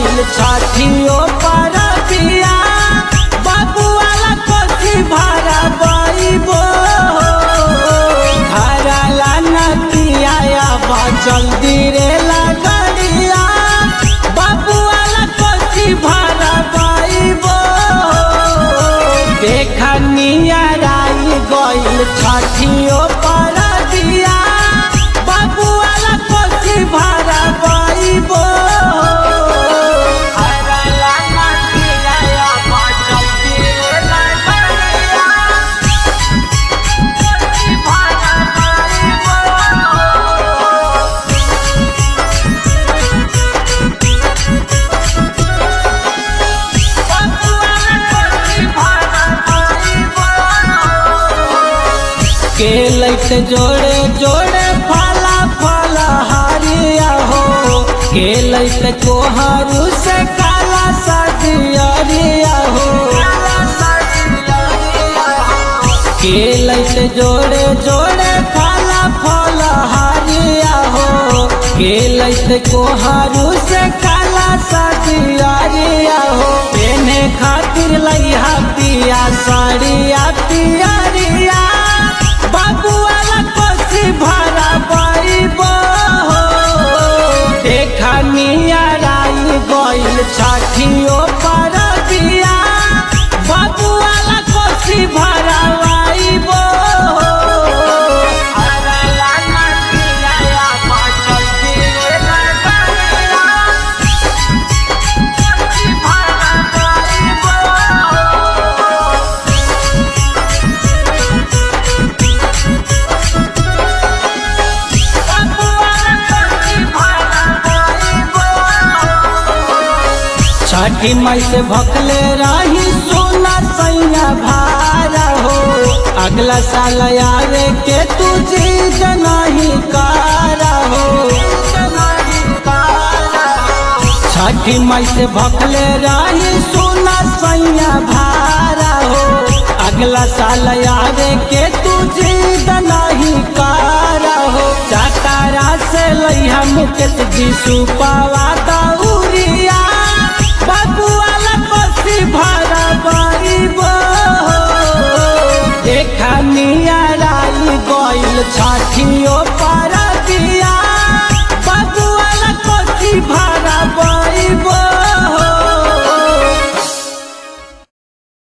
गइल छठियो पर बिया बाबू वाला कोठी भरा बइबो घरला नतिया बा जल्दी रे लगड़िया बाबू वाला कोठी भरा बइबो देखनिया राई गइल छठियो पर बिया बाबू वाला कोठी भरा बइबो घरला नतिया बा जल्दी रे लगड़िया कोठी भरा बइबो के लैत जोड़े जोड़े फला फला हरिया हो के लैत कोहरू से काला सदियरिया हो के लैत जोड़े जोड़े फला फला हरिया हो के लैत कोहरू से काला सदियरिया हो पेने खातिर लइहा पिया साड़िया पियरिया बाबू वाला कोसी भरा बइबो देखनिया राई गइल छठियो पर बिया बाबू वाला कोसी भरा बइबो अरला नदिया पाछल दिए लगड़िया कोसी भरा बइबो छठी मई से भकले रही सोना सैया भारा हो अगला साल आवे के तू जीत नहीं कारा हो छठी मई से भकले रही सोना सैया भारा हो अगला साल आवे के तू जीत नहीं कारा हो चातारा से लइहा मुकेश जी सुपावा दौरिया बाबू वाला कोसी भरा बइबो देखनिया राई गइल छठियो पर